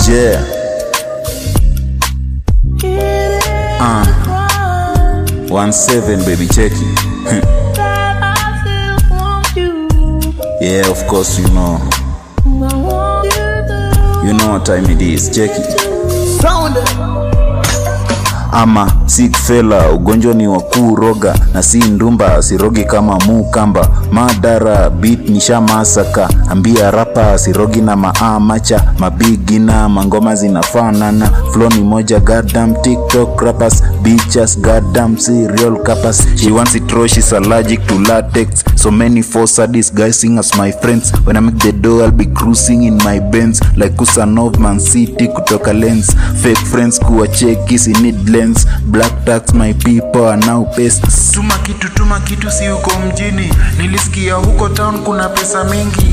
Yeah. Uh. One seven baby check it. yeah, of course you know. You know what time it is. Check it. ama sick fela ugonjwa ni wa kuroga na si ndumba sirogi kama mukamba madara bit nisha masaka ambia rapa sirogi na maamacha mabigina mangoma zinafanana flo ni moja goddamn tiktok rappers bitches goddamn serial cappers she wants it raw she's allergic to latex so many force are disguising as my friends when i make the door i'll be cruising in my benz like kusanov man city kutoka lens fake friends kuwa cheki si need lens black tax my people are now pests tuma kitu tuma kitu si huko mjini nilisikia huko town kuna pesa mingi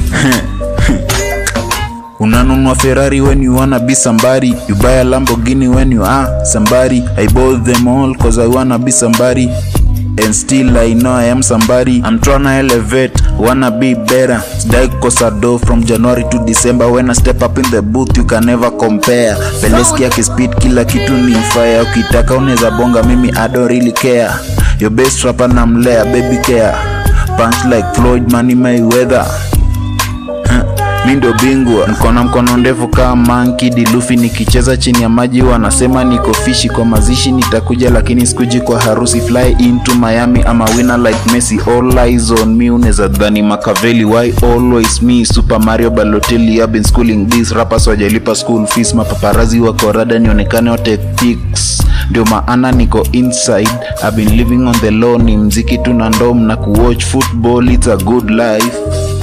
unanunua ferrari when you wanna be somebody you buy a lamborghini when you are somebody i bought them all cause i wanna be somebody and still i know i am somebody i'm tryna elevate wanna be better sidai kukosa do from january to december when i step up in the booth you can never compare peleski akispid kila kitu ni fire ukitaka unaweza bonga mimi i don't really care your best rapper namlea baby care punch like floyd money mayweather mi ndo bingwa mkono mkono ndefu kama manki dilufi nikicheza chini ya maji wanasema niko fishi kwa mazishi nitakuja lakini sikuji kwa harusi fly into miami ama winner like messi all eyes on me unaweza dhani makaveli why always me super mario balotelli I've been schooling this rappers wajalipa school fees mapaparazi wako rada nionekane wote pics ndio maana niko inside I've been living on the law ni mziki tu na ndom na kuwatch football it's a good life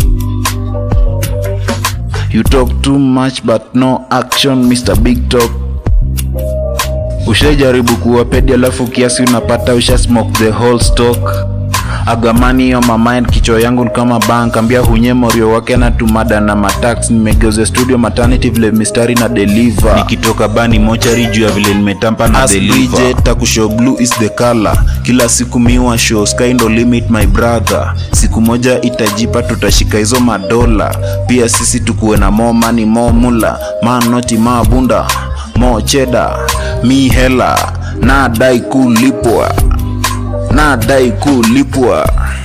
You talk too much but no action Mr. Big Talk. Ushajaribu kuwapedi alafu kiasi unapata usha smoke the whole stock. Agamani yo mamind kichwa yangu ni kama bank ambia hunye morio wake na tumada na matax nimegeuza studio maternity vile mistari na deliver nikitoka bani mochari juu ya vile nimetampa na deliver takushow blue is the color kila siku miwa show sky ndo limit my brother siku moja itajipa tutashika hizo madola pia sisi tukuwe na more money more mula manoti mabunda more cheda mi hela nadai kulipwa nadai kulipwa